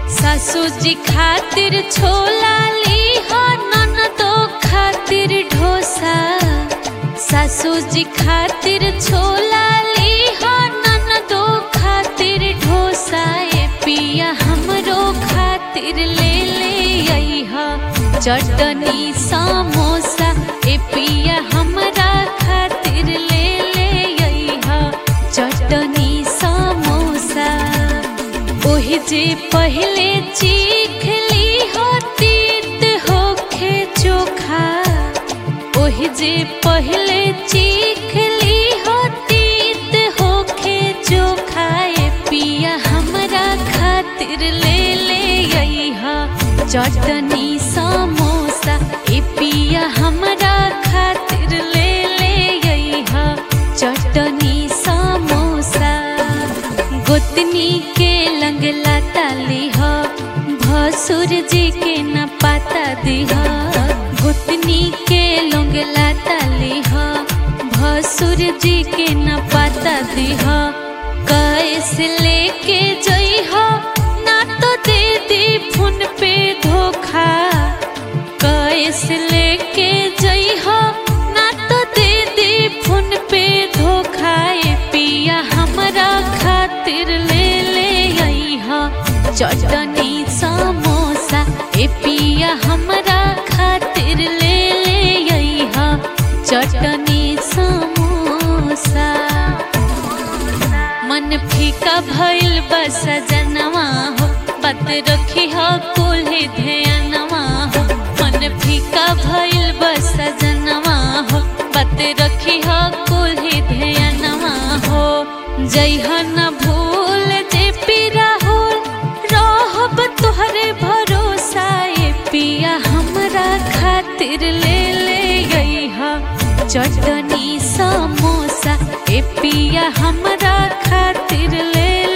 सासू जी खातिर छोला ली हो ननदो खातिर ढोसा सासू जी खातिर छोला ली हो ननदो खातिर ढोसा ए पिया हमरो खातिर ले ले अइहा चटनी समोसा ए पिया हमरा खातिर ले ले अइहा चटनी समोसा ओहि जे पहले चीख ली हो तीत होखे चोखा ओहि जे पहले चीख ली हो तीत होखे चोखा ए पिया हमरा खातिर ले ले अइहा चटनी समोसा ए पिया हमरा खातिर ले ले अइहा चटनी समोसा गोतनी के लंगला ताली हो भसुर जी के न पाता दिह गोतनी के लंगला ताली हो भसुर जी के न पाता दिह कैसे लेके जई हो ना तो दे दी फोन पे धोखा कैसे लेके जई हो ना तो दे दी फोन पे धोखा ए पिया हमरा खातिर ले ले अइहा चटनी समोसा ए पिया हमरा खातिर ले ले अइहा चटनी समोसा मन फीका भइल बस जनवा हो बात रखी हो कुल्हे ध्यानवा हो मन फीका भइल बस जनवा हो बात रखी हो कुल्हे ध्यानवा हो जइह न भूल जे पीरा होल रहब तोहरे भरोसा ए पिया हमरा खातिर ले ले गइहा चटनी समोसा ए पिया हमरा खातिर ले